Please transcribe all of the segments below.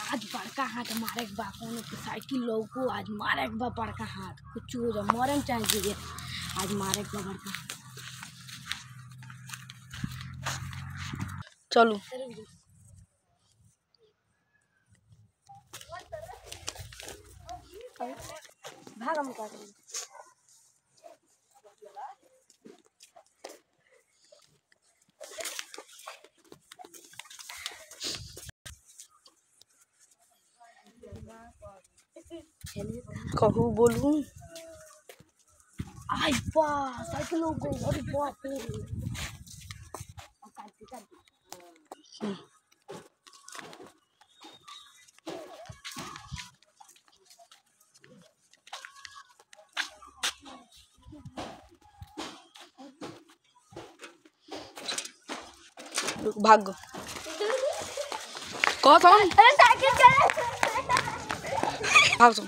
आज बड़का हाथ मारे के बा कोनो के साइकिल लौको आज मारे के बा बड़का हाथ कुछ हो जा मरम चाहे गिरे आज मारे के बा बड़का हाथ चलू भाग हम कर कहू बोलू आई बा साइकिल लौको अरे बाप रे काट दे, काट दे। रुक, भाग गो कह तुम अरे साइकिल चला भाग तुम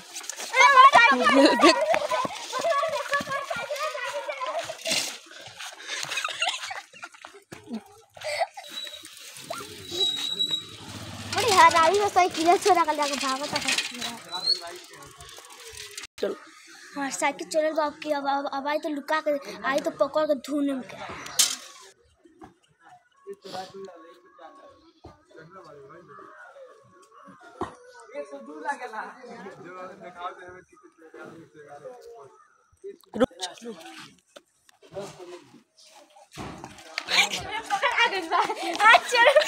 अरे यार आई वो साइकिल छोड़ा कर जाके भागो तो चलो हाँ साइकिल चलल बाप की अब अब अब आई तो लुका के आई तो पकड़ के धुन के रुक चलो आज चल